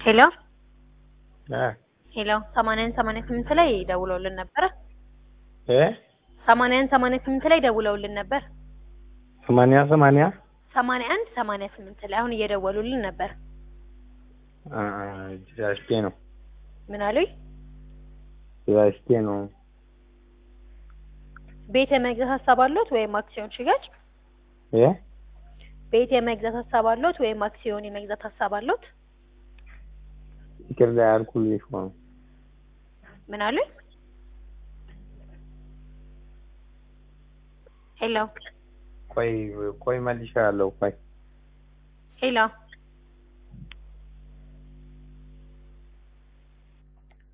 ሄሎ እ ሄሎ ሰማንያን ሰማንያ ስምንት ላይ ደውለውልን ነበረ። እ ሰማንያን ሰማንያ ስምንት ላይ ደውለውልን ነበር። ሰማንያ ሰማንያ ሰማንያ አንድ ሰማንያ ስምንት ላይ አሁን እየደወሉልን ነበር። አ ጅራሽቴ ነው ምን አሉኝ? ጅራሽቴ ነው። ቤት የመግዛት ሀሳብ አለዎት ወይም አክሲዮን ሽያጭ? እ ቤት የመግዛት ሀሳብ አለዎት ወይም አክሲዮን የመግዛት ሀሳብ አለዎት? ይቅርታ ያልኩልሽ ነው። ምን አሉኝ? ሄሎ ቆይ ቆይ መልሻለሁ። ቆይ ሄሎ